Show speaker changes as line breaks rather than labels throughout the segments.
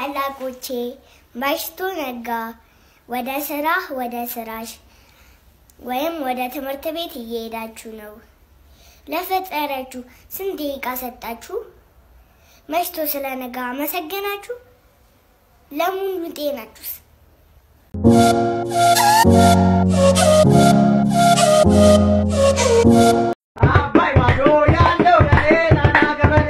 ታላቆቼ መሽቶ ነጋ፣ ወደ ስራህ ወደ ስራሽ ወይም ወደ ትምህርት ቤት እየሄዳችሁ ነው። ለፈጠራችሁ ስንት ደቂቃ ሰጣችሁ? መሽቶ ስለነጋ አመሰገናችሁ? ለሙሉ ጤናችሁስ?
አባይ ማዶ ያለው የሌላና ገበሬ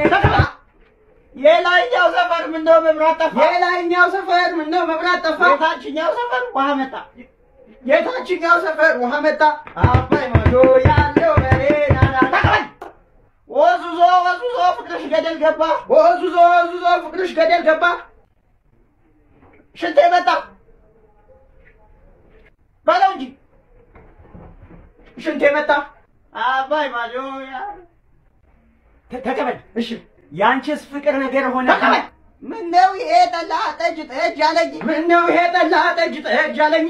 የላይኛው ሰፈር ምነው መብራት ጠፋ? የላይኛው ሰፈር ምነው መብራት ጠፋ? የታችኛው ሰፈር ውሃ መጣ። የታችኛው ሰፈር ውሃ መጣ። አባይ ማዶ ያለው የሌላና ተቀበል ወዙዞ ወዙዞ ፍቅርሽ ገደል ገባ። ወዙዞ ወዙዞ ፍቅርሽ ገደል ገባ። ሽንቴ መጣ በለው እንጂ ሽንቴ መጣ። አባይ ማዶ ያ ተቀበል። እሺ ያንቺስ ፍቅር ነገር ሆነ። ተቀበል። ምነው ይሄ ጠላ ጠጅ ጠጅ አለኝ? ምነው ይሄ ጠላ ጠጅ ጠጅ አለኝ?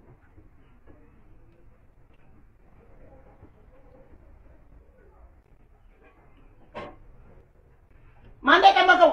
ማን የጠመቀው?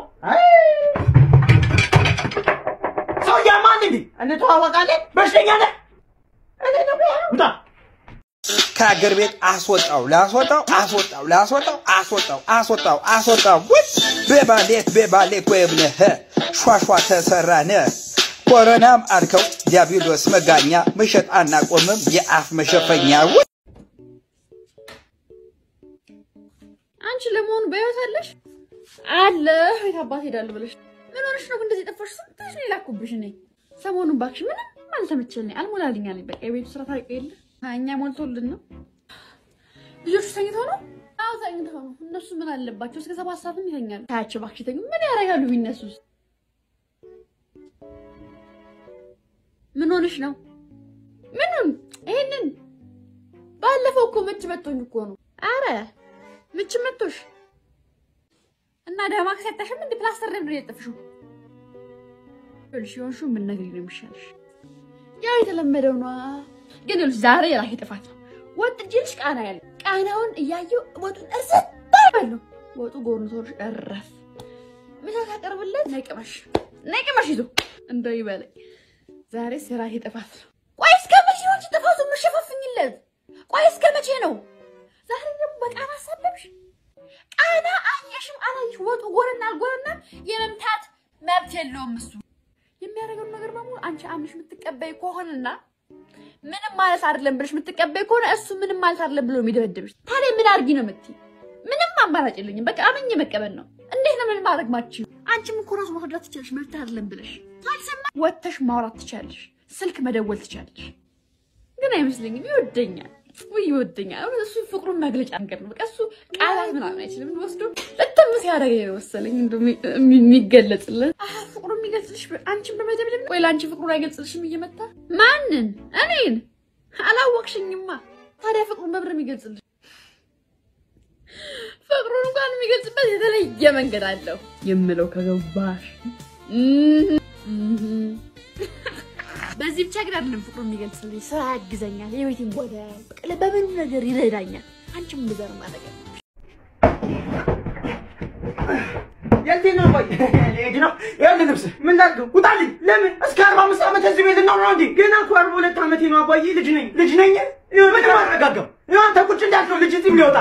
ሰውዬ ማን እንዴ? እንተዋወቃለን። በሽተኛ ነህ? እኔ ነው ውጣ
ከአገር ቤት አስወጣው ላስወጣው አስወጣው ላስወጣው አስወጣው አስወጣው አስወጣው ውይ በባሌት በባሌት ወይብለህ ሿሿ ተሰራነ ኮረናም አልከው ዲያብሎስ መጋኛ መሸጥ አናቆምም የአፍ መሸፈኛ ውይ
አንቺ ለመሆኑ በህይወት አለሽ? አለ ቤት አባት ሄዳለሁ ብለሽ ምን ሆነሽ ነው እንደዚህ ጠፋሽ? ስንትሽ ነው የላኩብሽ? እኔ ሰሞኑን እባክሽ ምንም አልተመቸልኝ፣ አልሞላልኝ አለኝ። በቃ የቤቱ ስራ ታውቂ የለ እኛ ሞልቶልን ነው። ልጆቹ ተኝተው ነው? አዎ ተኝተው ነው። እነሱ ምን አለባቸው? እስከ ሰባት ሰዓትም ይተኛሉ። ታያቸው እባክሽ ተኙ። ምን ያደርጋሉ ቢነሱስ? ምን ሆነሽ ነው? ምንም ይሄንን ባለፈው እኮ ምች መቶኝ እኮ ነው። አረ ምች መቶሽ እና ደማክስ ያጣሽም እንደ ፕላስተር ነበር የጠፍሽው። ልሽ ሆንሹ ምን ነገር ነው የሚሻልሽ? ያው የተለመደው ነው። ግን ይኸውልሽ ዛሬ የራሴ ጥፋት ነው። ወጥ እጅልሽ ቃና ያለ ቃናውን እያየው ወጡን እርሰት ባይበሉ ወጡ ጎርንቶሽ እረፍ ምሳ ታቀርብለት ነቅመሽ ነቅመሽ ይዞ እንደው ይበለኝ። ዛሬ የራሴ ጥፋት ነው። ቆይ እስከ መቼ ነው አንቺ ጥፋቱን የምትሸፋፍኝለት? ቆይ እስከ መቼ ነው? ዛሬ ደግሞ በቃና አሳበብሽ። ቃና አየሽም አላየሽ ወጡ ጎረና አልጎረና የመምታት መብት የለውም እሱ። የሚያደርገውን ነገር በሙሉ አንቺ አምሽ የምትቀበይ ከሆነና ምንም ማለት አይደለም ብለሽ የምትቀበይ ከሆነ እሱ ምንም ማለት አይደለም ብሎ የሚደበድብሽ ታዲያ ምን አድርጊ ነው የምትይ? ምንም አማራጭ የለኝም። በቃ አመኝ መቀበል ነው። እንዴት ነው ምን ማድረግ ማችው? አንቺም እኮ ራሱ ማስረዳት ትችላለሽ። መብት አይደለም ብለሽ ካልሰማ ወጥተሽ ማውራት ትችላለሽ። ስልክ መደወል ትችላለሽ። ግን አይመስለኝም ይወደኛል ውይ ይወደኛል። እሱ ፍቅሩን መግለጫ ነገር ነው። በቃ እሱ ቃላት ምናምን አይችልም። ወስዶ በጣም ሲያደርገ መሰለኝ እንደው የሚገለጽለት ፍቅሩን የሚገልጽልሽ አንቺን በመደብደብ ወይ ለአንቺ ፍቅሩን አይገልጽልሽም እየመታ ማንን? እኔን አላወቅሽኝማ። ታዲያ ፍቅሩን በብር የሚገልጽልሽ ፍቅሩን እንኳን የሚገልጽበት የተለየ መንገድ አለው የምለው ከገባሽ በዚህ ብቻ ግን አይደለም ፍቅሩ የሚገልጽልኝ፣ ስራ ያግዘኛል፣ የቤቴን ጓዳ በቀለ በምኑ ነገር ይረዳኛል። አንቺም እንደዛ ነው ማድረግ
የት ነው ወይ ልሄድ ነው? ይኸውልህ ልብስ ምን ላድርገው? ውጣልኝ። ለምን? እስከ አርባ አምስት ዓመት እዚህ ቤት ልኖር ነው እንዴ? ገና እኮ አርባ ሁለት ዓመቴ ነው አባዬ። ልጅ ነኝ ልጅ ነኝ። ምን ማረጋጋው? አንተ ቁጭ እንዳልከው ልጅ እዚህ ሊወጣ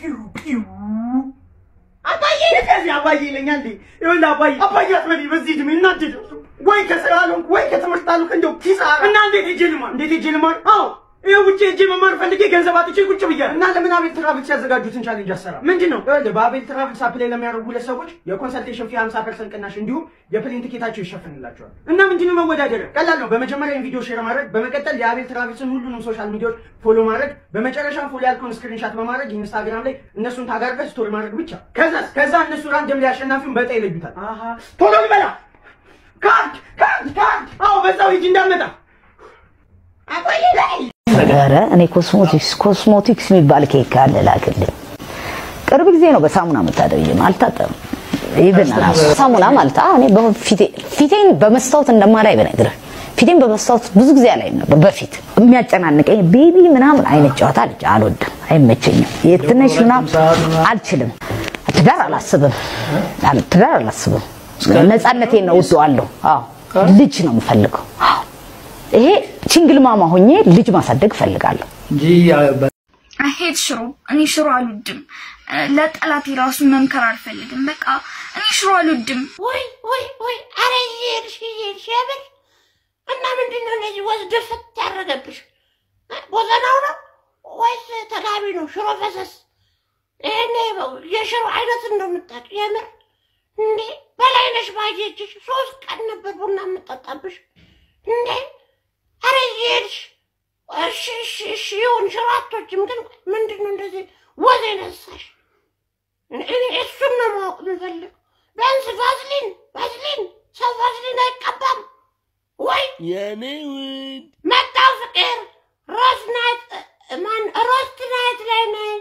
አባዬ ከዚህ አባዬ ይለኛል እንዴ? ይኸውልህ አባዬ አባዬ አትበለኝ። በዚህ እድሜ እናድድ ወይ ከስራ አልሆንኩ ወይ ከትምህርት አልሆንኩ እንደው ኪሳራ እና እንዴት ሄጄ ልማር? እንዴት ሄጄ ልማር? አዎ ይሄ ውጭ ሄጄ መማር ፈልጌ ገንዘብ አጥቼ ቁጭ ብያለሁ። እና ለምን አቤል ትራቭልስ ያዘጋጁትን ቻሌንጅ አሰራ ምንድን ነው? ይኸውልህ በአቤል ትራቭልስ አፕላይ ለሚያደርጉ ሁለት ሰዎች የኮንሰልቴሽን ፊ 50 ፐርሰንት ቅናሽ እንዲሁም የፕሌን ቲኬታቸው ይሸፍንላቸዋል። እና ምንድን ነው መወዳደሪያ? ቀላል ነው። በመጀመሪያ ቪዲዮ ሼር ማድረግ፣ በመቀጠል የአቤል ትራቭልስን ሁሉንም ሶሻል ሚዲያዎች ፎሎ ማድረግ፣ በመጨረሻም ፎሎ ያልከውን ስክሪንሻት በማድረግ ኢንስታግራም ላይ እነሱን ታጋርገህ ስቶሪ ማድረግ ብቻ። ከዛ ከዛ እነሱ ራንደም ላይ አሸናፊውን በዕጣ ይለዩታል። አሃ ቶሎ ልበላ ካርድ ካርድ ካርድ። አዎ በዛው ሂጂ እንዳትመጣ አቆይ ላይ
ኧረ እኔ ኮስሞቲክስ ኮስሞቲክስ የሚባል ኬክ አለ ላክልኝ። ቅርብ ጊዜ ነው በሳሙና የምታደርጊው። አልታጠብም። ይብን ራሱ ሳሙና ማለት አዎ፣ እኔ በፊቴ ፊቴን በመስታወት እንደማላይ ብነግርህ ፊቴን በመስታወት ብዙ ጊዜ አላይም ነበር በፊት የሚያጨናንቀኝ ቤቢ ምናምን አይነት ጨዋታ ልጅ አልወድም፣ አይመቸኝም። የትንሽ ምናምን አልችልም። ትዳር አላስብም፣ ትዳር አላስብም። ነፃነቴን ነው እወደዋለሁ። አዎ ልጅ ነው የምፈልገው። አዎ ይሄ ችንግል ማማ ሆኜ ልጅ ማሳደግ እፈልጋለሁ።
እንጂ
አሄድ ሽሮ እኔ ሽሮ አልወድም። ለጠላቴ ራሱ መምከር አልፈልግም። በቃ እኔ ሽሮ አልወድም።
ወይ ወይ ወይ! አረ እየሄድሽ እየሄድሽ የምር እና ምንድን ነው እንደዚህ ወስደፍት ያደረገብሽ? ቦዘናው ነው ወይስ ተጋቢ ነው? ሽሮ ፈሰስ ይሄኔ የሽሮ አይነት እንደምታውቅ የምር እንዴ! በላይነሽ ባየችሽ ሶስት ቀን ነበር ቡና የምጠጣብሽ እንዴ! አረ እየሄድሽ እሺ እሺ እሺ ይሁን ሽሮ አትወጂም፣ ግን ምንድን ነው እንደዚህ ወዝ የነሳሽ? እኔ እሱን ነው ማወቅ የምፈልግ። ቢያንስ ቫዝሊን ቫዝሊን ሰው ቫዝሊን አይቀባም ወይ?
የኔ ውድ
መጣው ፍቅር ሮዝ ናይት ማን ሮስት ናይት ላይ ነኝ።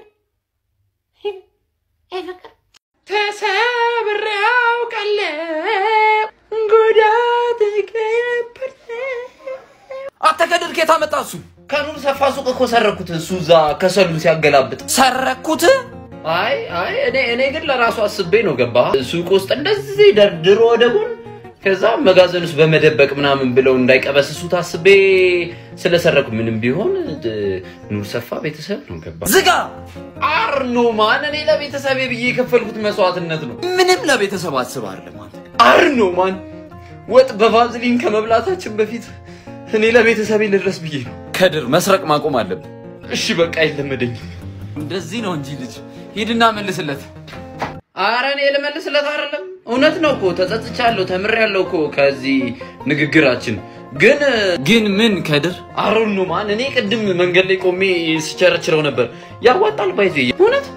አይ ፍቅር
ተሰብሬ አውቃለሁ ጉዳት ነበር።
አንተ ከድር ከየት አመጣ እሱ?
ከኑር ሰፋ ሱቅ እኮ ሰረኩት። እሱ እዛ ከሰሉን ሲያገላብጥ
ሰረኩት?
አይ አይ እኔ እኔ ግን ለራሱ አስቤ ነው ገባ ሱቅ ውስጥ እንደዚህ ደርድሮ ወደ ጎን ከዛ መጋዘን ውስጥ በመደበቅ ምናምን ብለው እንዳይቀበስሱት አስቤ ስለሰረኩ ምንም ቢሆን ድ- ኑር ሰፋ ቤተሰብ ነው ገባ
ዝጋ።
አርኖ ማን እኔ ለቤተሰቤ ብዬ የከፈልኩት መስዋዕትነት ነው።
ምንም ለቤተሰብ አስብ አይደለም አንተ።
አርኖ ማን ወጥ በቫዝሊን ከመብላታችን በፊት እኔ ለቤተሰቤ ልድረስ ብዬ ነው።
ከድር መስረቅ ማቆም አለብን።
እሺ በቃ አይለመደኝም።
እንደዚህ ነው እንጂ ልጅ ሂድና መልስለት።
አረ እኔ ልመልስለት አይደለም፣ እውነት ነው እኮ ተጸጽቻለሁ፣ ተምሬያለሁ እኮ ከዚህ ንግግራችን። ግን
ግን ምን ከድር
አሮን ነው ማን እኔ ቅድም መንገድ ላይ ቆሜ ስቸረችረው ነበር። ያዋጣል ባይዜ እውነት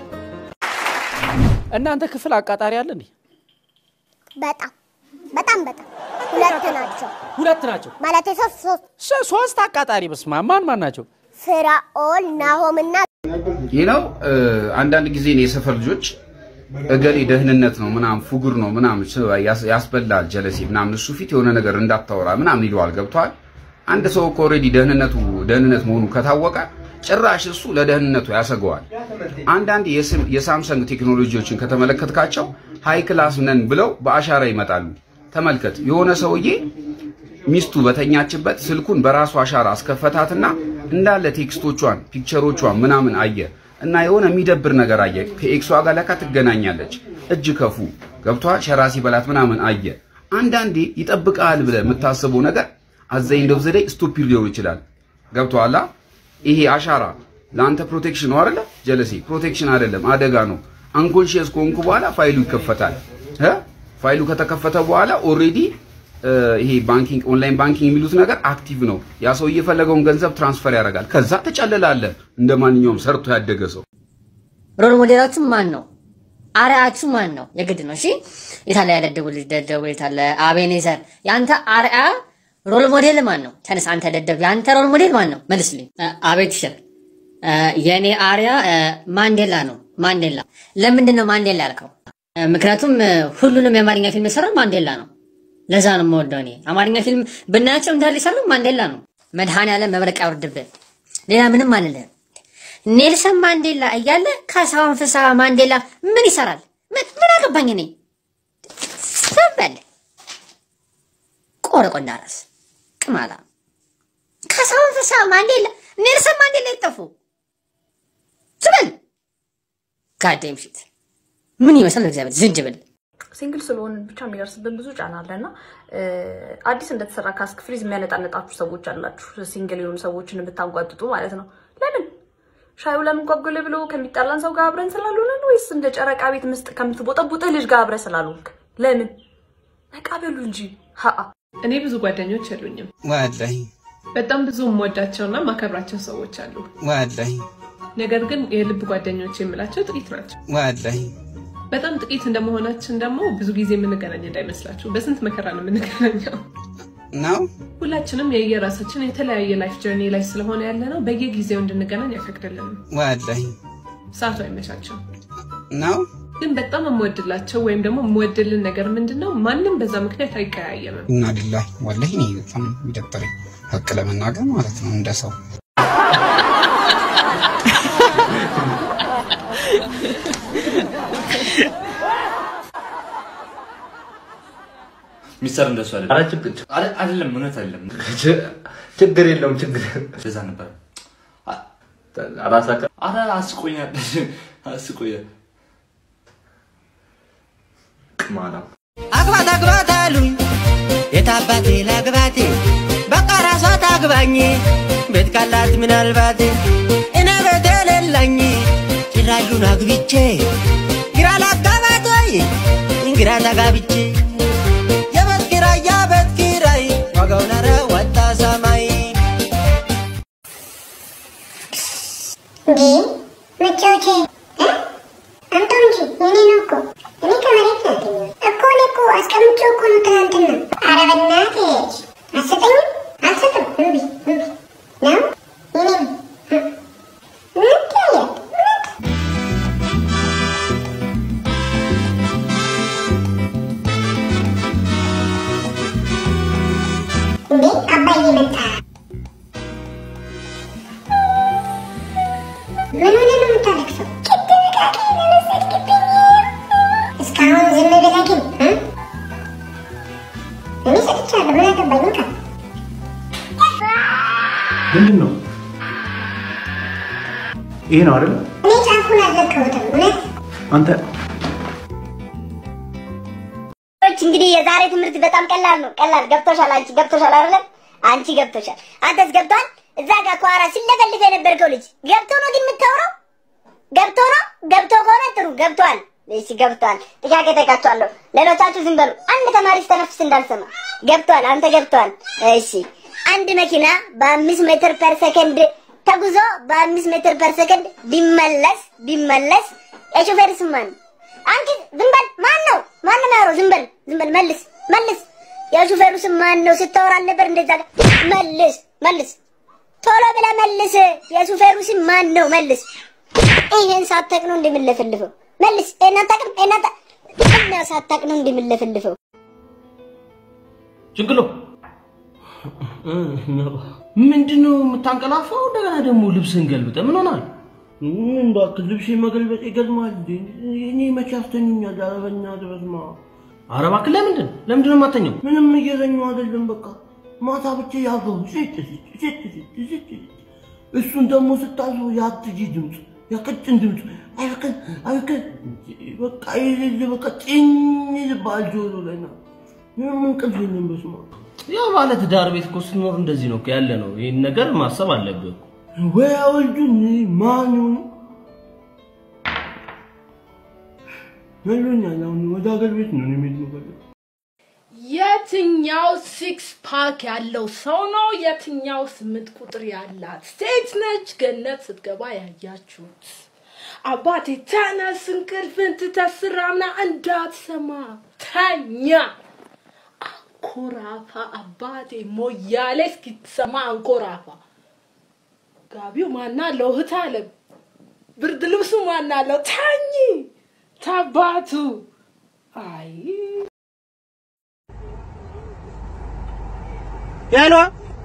እናንተ ክፍል አቃጣሪ አለ እንዴ?
በጣም በጣም በጣም ሁለት ናቸው
ሁለት ናቸው።
ማለት ሶስት ሶስት
ሶ- ሶስት አቃጣሪ በስማ ማን ማን ናቸው?
ፍራኦል ናሆምና
ይህ ነው አንዳንድ ጊዜ እኔ የሰፈር ልጆች እገሌ ደህንነት ነው ምናምን ፉጉር ነው ምናምን ስ- ያስ- ያስበላል ጀለሴ ምናምን እሱ ፊት የሆነ ነገር እንዳታወራ ምናምን ይለዋል። ገብቷል። አንድ ሰው እኮ ኦልሬዲ ደህንነቱ ደህንነት መሆኑ ከታወቀ ጭራሽ እሱ ለደህንነቱ ያሰገዋል። አንዳንድ የስም- የሳምሰንግ ቴክኖሎጂዎችን ከተመለከትካቸው ሃይ ክላስ ነን ብለው በአሻራ ይመጣሉ። ተመልከት፣ የሆነ ሰውዬ ሚስቱ በተኛችበት ስልኩን በራሱ አሻራ አስከፈታትና እንዳለ ቴክስቶቿን፣ ፒክቸሮቿን ምናምን አየ እና የሆነ የሚደብር ነገር አየ። ከኤክሷ ጋር ለካ ትገናኛለች። እጅ ከፉ ገብቷ ሸራ ሲበላት ምናምን አየ። አንዳንዴ ይጠብቃል ብለህ የምታስበው ነገር አዘኝ እንደው ዘዴ ስቱፒድ ሊሆን ይችላል። ገብቶሃል? ይሄ አሻራ ለአንተ ፕሮቴክሽን ነው አይደለ? ጀለሴ ፕሮቴክሽን አይደለም፣ አደጋ ነው። አንኮንሺየስ ከሆንኩ በኋላ ፋይሉ ይከፈታል። እ ፋይሉ ከተከፈተ በኋላ ኦልሬዲ ይሄ ባንኪንግ ኦንላይን ባንኪንግ የሚሉት ነገር አክቲቭ ነው። ያ ሰው የፈለገውን ገንዘብ ትራንስፈር ያደርጋል። ከዛ ትጨልላለህ እንደ ማንኛውም ሰርቶ ያደገ ሰው።
ሮል ሞዴላችሁ ማን ነው? አርአያችሁ ማን ነው? የግድ ነው። እሺ የታለ ያደደቡ ልጅ ደደቡ የታለ አቤኔዘር? የአንተ አርአያ ሮል ሞዴል ማን ነው? ተነስ አንተ ደደብ፣ የአንተ ሮል ሞዴል ማን ነው? መልስልኝ። አ- አቤት ሸር የእኔ አርያ አ፣ ማንዴላ ነው። ማንዴላ። ለምንድን ነው ማንዴላ ያልከው? አ፣ ምክንያቱም አ፣ ሁሉንም የአማርኛ ፊልም የሰራው ማንዴላ ነው። ለዛ ነው የምወደው እኔ። አማርኛ ፊልም ብናያቸው እንዳለ የሰራው ማንዴላ ነው። መድኃኔዓለም መብረቅ ያውርድብህ። ሌላ ምንም አልልህም። ኔልሰን ማንዴላ እያለ ካሳሁን ፍስሐ ማንዴላ ምን ይሰራል? ምን ምን አገባኝ እኔ። ዝም በል ቆረቆንዳ ራስ ቅማላ። ካሳሁን ፍስሐ ማንዴላ፣ ኔልሰን ማንዴላ ይጠፉ። ዝም በል ጋዴም ፊት ምን ይመስላል? እግዚአብሔር ዝንጅብል
ሲንግል ስለሆን ብቻ የሚደርስብን ብዙ ጫና አለ እና አዲስ እንደተሰራ ካስክ ፍሪዝ የሚያነጣነጣችሁ ሰዎች አላችሁ። ሲንግል የሆኑ ሰዎችን ብታንጓጥጡ ማለት ነው። ለምን ሻዩ ለምን ጓጎለ ብሎ ከሚጣላን ሰው ጋር አብረን ስላልሆነን ወይስ እንደ ጨረቃ ቤት ምስጥ ከምትቦጠቡጥህ ልጅ ጋር አብረን ስላልሆንክ? ለምን ነቃ በሉ እንጂ ሀአ
እኔ ብዙ ጓደኞች የሉኝም።
ወላሂ
በጣም ብዙ የምወዳቸውና ማከብራቸው ሰዎች አሉ።
ወላሂ
ነገር ግን የልብ ጓደኞች የምላቸው ጥቂት ናቸው።
ወላሂ
በጣም ጥቂት እንደመሆናችን ደግሞ ብዙ ጊዜ የምንገናኝ እንዳይመስላችሁ። በስንት መከራ ነው የምንገናኘው።
ነው
ሁላችንም የየራሳችን የተለያየ ላይፍ ጀርኒ ላይ ስለሆነ ያለ ነው በየጊዜው እንድንገናኝ አይፈቅድልንም።
ወላሂ
ሰዓቱ አይመቻችም።
ነው
ግን በጣም የምወድላቸው ወይም ደግሞ የምወድልን ነገር ምንድን ነው? ማንም በዛ ምክንያት አይቀያየምም።
እና ሊላሂ ወላሂ እኔ በጣም የሚደብረኝ ሀቅ ለመናገር ማለት ነው እንደ ሰው
ሚስተር እንደሱ አይደለም።
ኧረ ችግር
አረ- አይደለም፣ እውነት አይደለም።
ችግር የለውም ችግር
እንደዛ ነበር።
ራሳከ
አረ አስቆኛል፣ አስቆኛል።
ቅማላ
አግባት አግባት አሉኝ የታባቴ ላግባቴ በቃ ራሷ ታግባኝ ቤት ካላት ምናልባት እኔ ቤት የሌለኝ ጭራሹን አግብቼ ግራ ላጋባት ወይ ግራ ተጋብቼ የቤት ኪራይ የቤት ኪራይ ዋጋው ነረ ወጣ ሰማይ
እንዴ መጫወቻ አምጣው እንጂ የኔ ነው እኮ እኔ ከመሬት ነው ያገኘሁት እኮ እኔ እኮ አስቀምጬው እኮ ነው ትናንትና ኧረ በእናትህ አትሰጠኝም አልሰጥም እምቢ እምቢ ነው የኔ ነው ምን ትያለህ እንዴ አባዬ መጣ ምን ሆነ ነው የምታለቅሰው? ጥንቃቄ ለመሰድክብኝ እስካሁን ዝም ብለህ ግን እ? እኔ ሰጥቻለሁ። ምን አገባኝ? እንካ
ምንድን ነው ይሄ ነው አይደል?
እኔ ጫፉን አልለቀሁትም። እውነት
አንተ
ሰዎች እንግዲህ የዛሬ ትምህርት በጣም ቀላል ነው። ቀላል ገብቶሻል። አንቺ ገብቶሻል አይደለም? አንቺ ገብቶሻል። አንተስ ገብቷል? እዛ ጋር ከኋላ ሲለፈልፍ የነበርከው ልጅ ገብቶ ነው ግን የምታወራው? ገብቶ ነው? ገብቶ ከሆነ ጥሩ ገብቷል። እሺ ገብቷል። ጥያቄ ጠይቃችኋለሁ። ሌሎቻችሁ ዝም በሉ። አንድ ተማሪ ስተነፍስ እንዳልሰማ። ገብቷል። አንተ ገብቷል። እሺ አንድ መኪና በአምስት ሜትር ፐር ሰከንድ ተጉዞ በአምስት ሜትር ፐር ሰከንድ ቢመለስ ቢመለስ የሾፌር ስም ማን ነው? አንቺ ዝም በል። ማን ነው ማን ነው የሚያወራው? ዝም በል ዝም በል መልስ መልስ። የሹፌሩ ስም ማን ነው? ስታወራ አልነበር እንደዛ ጋር? መልስ መልስ፣ ቶሎ ብለህ መልስ። የሹፌሩ ስም ማን ነው? መልስ። ይሄን ሳታውቅ ነው እንደምለፈልፈው። መልስ። ይሄን አታውቅም? ይሄን አታ እና ሳታውቅ ነው እንደምለፈልፈው።
ችግሎ ምንድን ነው የምታንቀላፋው? እንደገና ደግሞ ልብስን ገልብጠ ምን ሆናል? ምን እባክህ ልብሴ መገልበጥ ይገርማል። እንዴ? እኔ መቼ አስተኙኛል? ኧረ በእናትህ በስመ አብ። ኧረ እባክህ ለምንድን ለምንድን ነው የማተኛው? ምንም እየተኛሁ አይደለም። በቃ ማታ ብቻ ያገው ሴት ሴት ሴት ሴት ሴት እሱን ደግሞ ስታዘው የአትጂ ድምፅ የቀጭን ድምፅ አይበቀን አይበቀን በቃ የሌለ በቃ ጭኝ ይባል ጆሮ ላይ ነው። ምንም እንቅልፍ የለም። በስመ አብ ያው ባለ ትዳር ቤት እኮ ስትኖር እንደዚህ ነው እኮ ያለ ነው። ይህን ነገር ማሰብ አለብህ እኮ። ወይ አወልዱን ማኑ መሎኛል። አሁን ወደ ሀገር ቤት ነው እኔ መሄድ የምፈልገው።
የትኛው ሲክስ ፓክ ያለው ሰው ነው? የትኛው ስምንት ቁጥር ያላት ሴት ነች? ገነት ስትገባ ያያችሁት። አባቴ ተነስ፣ እንቅልፍን ትተህ ስራና እንዳትሰማ ተኛ። አንኮራፋ አባቴ ሞያሌ እስኪትሰማ አንኮራፋ። ጋቢው ማና አለው? እህት አለ። ብርድ ልብሱ ማና አለው? ተኝ ታባቱ አይ
ሄሎ፣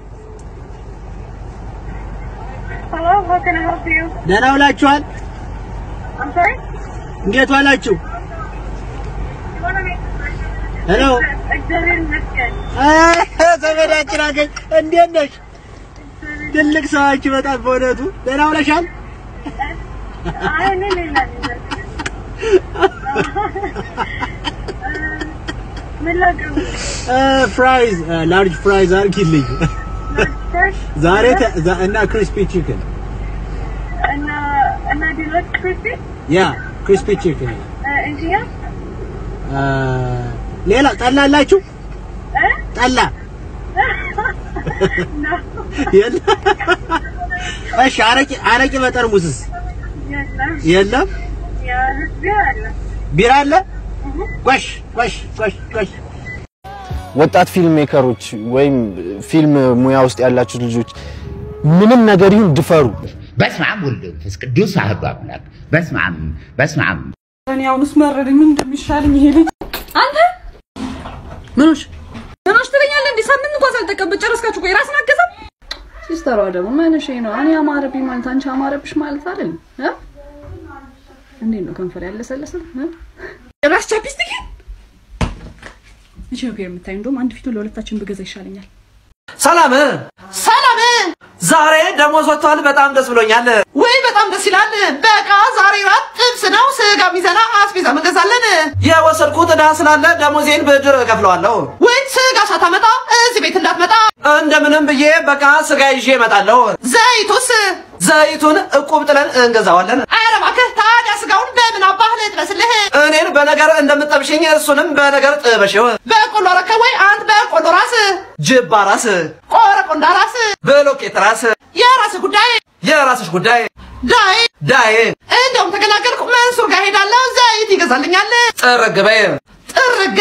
Hello, how can I help you?
ደህና ውላችኋል?
I'm sorry?
እንዴት ዋላችሁ?
You wanna make
ሄሎ፣
እግዚአብሔር ይመስገን።
ዘመዳችን አገኝ፣ እንዴት ነሽ? ትልቅ ሰዋችሁ በጣም በእውነቱ ደህና ውለሻል?
አይ እኔ ሌላ ነኝ። ምን ላድርግ?
ፍራይዝ ላርጅ ፍራይዝ አድርጊልኝ
First,
ዛሬ ተ- ዛ- እና ክሪስፒ ቺክን
እና እና ዲሎት ክሪስፒ
ያ ክሪስፒ ቺክን
እንጂያ
ሌላ ጠላ አላችሁ?
እ
ጠላ
ነው
የለም? እሺ አረቂ አረቂ በጠርሙስስ
የለም
የለም?
ያ ህዝብ አለ
ቢራ አለ? ጎሽ ጎሽ ጎሽ ጎሽ
ወጣት ፊልም ሜከሮች ወይም ፊልም ሙያ ውስጥ ያላችሁ ልጆች ምንም ነገር ይሁን ድፈሩ።
በስመ አብ ወልድ መንፈስ ቅዱስ አሐዱ አምላክ። በስመ አብ በስመ አብ
እኔ አሁንስ መረረኝ። ምን እንደሚሻለኝ ይሄ ልጅ አንተ ምኖች ምኖች ትለኛለህ እንዴ? ሳምንት እንኳን ሳልጠቀምበት ጨረስካችሁ። ቆይ ራስን አገዛም። ሲስተሯ ደግሞ መንሼ ነው። እኔ አማረብኝ ማለት አንቺ አማረብሽ ማለት አይደል? እ እንዴት ነው ከንፈር ያለሰለሰ እ ጭራሽ ቻፕስቲክ መቼ ነው ፔር የምታዩ? እንደውም አንድ ፊቱን ለሁለታችን ብገዛ ይሻለኛል።
ሰላም ሰላም። ዛሬ ደሞዝ ወጥቷል። በጣም ደስ ብሎኛል። ወይ በጣም ደስ ይላል። በቃ ዛሬ ራት ጥብስ ነው፣ ስጋ ሚዘና አስቤዛ እንገዛለን። የወሰድኩት ዕዳ ስላለ ደሞዜን ብድር እከፍለዋለሁ። ወይ ስጋ ሳታመጣ እዚህ ቤት እንዳትመጣ። እንደምንም ብዬ በቃ ስጋ ይዤ እመጣለሁ። ዘይቱስ? ዘይቱን እቁብ ጥለን እንገዛዋለን። ኧረ እባክህ ታዲያ ስጋውን በምን አባህ ልጥበስልህ? እኔን በነገር እንደምጠብሽኝ እሱንም በነገር ጥበሽው። በቆሎ ረከ ወይ አንተ በቆሎ ራስ፣ ጅባ ራስ፣ ቆረቆንዳ ራስ፣ ብሎኬት ራስ፣ የራስህ ጉዳይ የራስሽ ጉዳይ። ዳይ ዳይ እንደውም ተገላገልኩ። መንሱር ጋር ሄዳለሁ፣ ዘይት ይገዛልኛል። ጥርግ በይ ጥርግ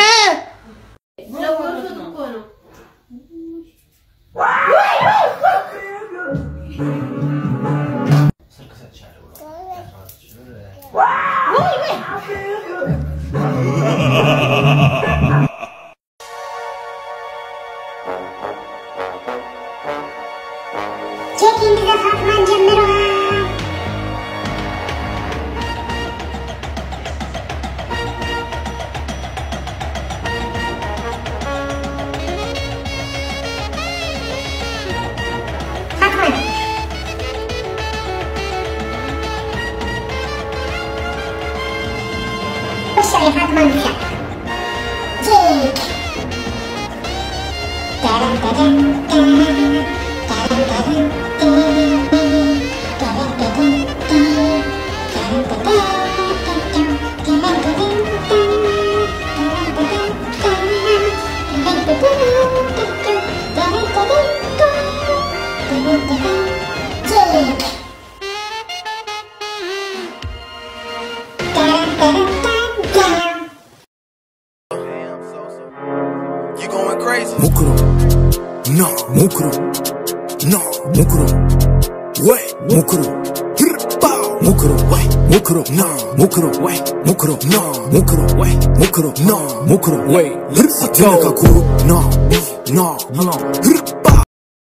ቼኪንግ ዘፋትማን ጀምረዋል። ፋትማን ውሻ የፋትማን ውሻ ቼክ ታዳም ታዳም ታዳም
Mukuru, no, mukuru, no, mukuru, wait, mukuru, Hirpa, mukuru, wait, mukuru, no, mukuru, wait, mukuru, no, mukuru, wait, mukuru, no, mukuru, wait, Hirpa, kuru, no, no, no, Hirpa,